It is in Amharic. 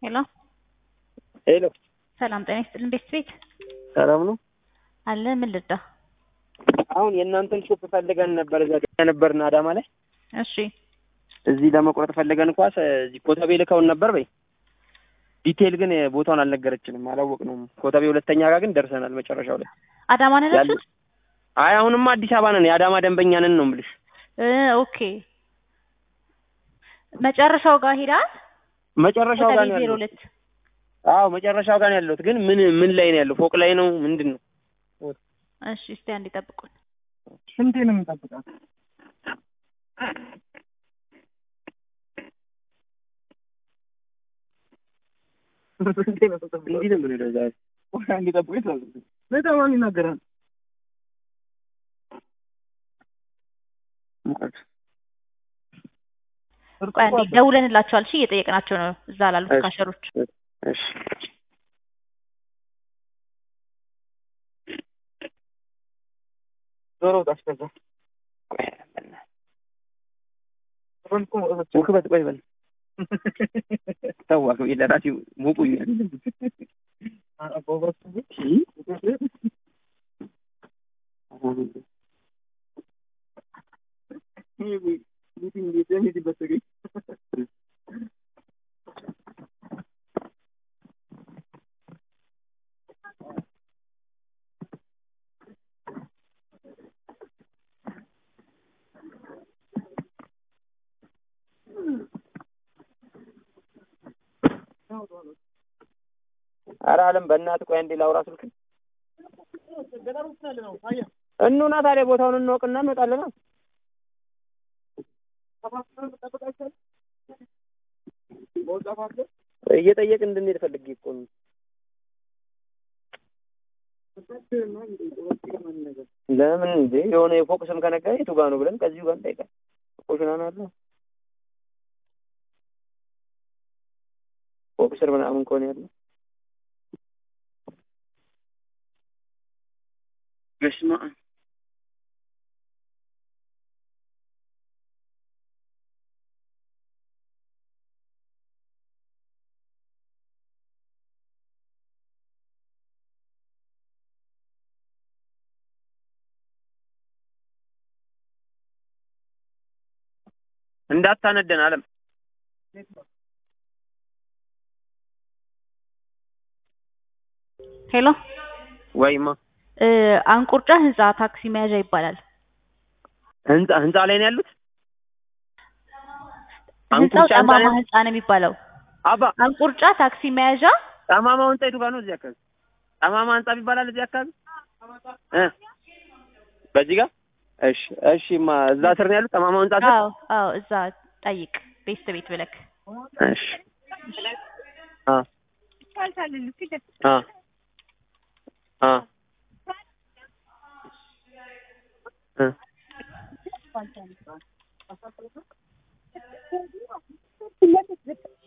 ሄሎ ሄሎ ሰላም ጤና ይስጥልን ቤት ቤት ሰላም ነው። አለ ምን ልርዳ? አሁን የእናንተን ሾፕ ፈልገን ነበር እዛ ገና ነበርን አዳማ ላይ እሺ እዚህ ለመቁረጥ ፈልገን ኳስ እዚህ ኮተቤ ልከውን ነበር በይ ዲቴይል ግን ቦታውን አልነገረችንም፣ አላወቅነውም። ኮተቤ ሁለተኛ ጋር ግን ደርሰናል መጨረሻው ላይ። አዳማ ነን ያለ- ያላችሁት? አይ አሁንማ አዲስ አበባ ነን፣ የአዳማ ደንበኛ ነን ነው የምልሽ። እ ኦኬ መጨረሻው ጋር ሄዳል። መጨረሻው ጋር ነው ዜሮ ያለው። ሁለት አዎ መጨረሻው ጋር ነው ያለሁት። ግን ምን ምን ላይ ነው ያለው? ፎቅ ላይ ነው ምንድን ነው? እሺ እስቲ አንድ ይጠብቁን። ስንቴ ነው የምንጠብቃት? እንዲህ ነው የምንሄደው ዛሬ። እንዲጠብቁ ይችላል። በጣም ማን ይናገራል? ሙቀት ቆይ አንዴ ደውለንላቸዋል። እሺ እየጠየቅናቸው ነው እዛ ላሉት እሺ። ካሸሮች። እሺ ዞሮ ታስገዛ ውክበት ቆይ በል ተዋክ ለራሴ ሙቁኛል ኧረ አለም በእናትህ ቆይ አንዴ ላውራ ስልክ እኑና ታዲያ ቦታውን እንወቅና እንወጣለና እየጠየቅ እንድንሄድ ፈልጌ እኮ ነው ለምን እንዴ የሆነ የፎቅ ስም ከነገረ የቱ ጋ ነው ብለን ከዚሁ ጋር እንጠይቃል ቆሽናና አለ ፎቅ ስር ምናምን ከሆነ ያለው በስመ አብ እንዳታነደን አለም ሄሎ ወይማ እ አንቁርጫ ህንጻ ታክሲ መያዣ ይባላል። ህንጻ ህንጻ ላይ ነው ያሉት ህንጻው አንቁርጫ ህንጻ ጠማማ ነው? ህንጻ ነው የሚባለው። አባ አንቁርጫ ታክሲ መያዣ ጠማማው ህንጻ የቱ ጋር ነው እዚህ አካባቢ ጠማማ ህንጻ ይባላል እዚህ አካባቢ እ በዚህ ጋር እሺ እሺ ማ እዛ ስር ነው ያሉት ጠማማው ህንጻ ስር አዎ አዎ እዛ ጠይቅ ቤስት ቤት ብለክ እሺ አ አ አ እ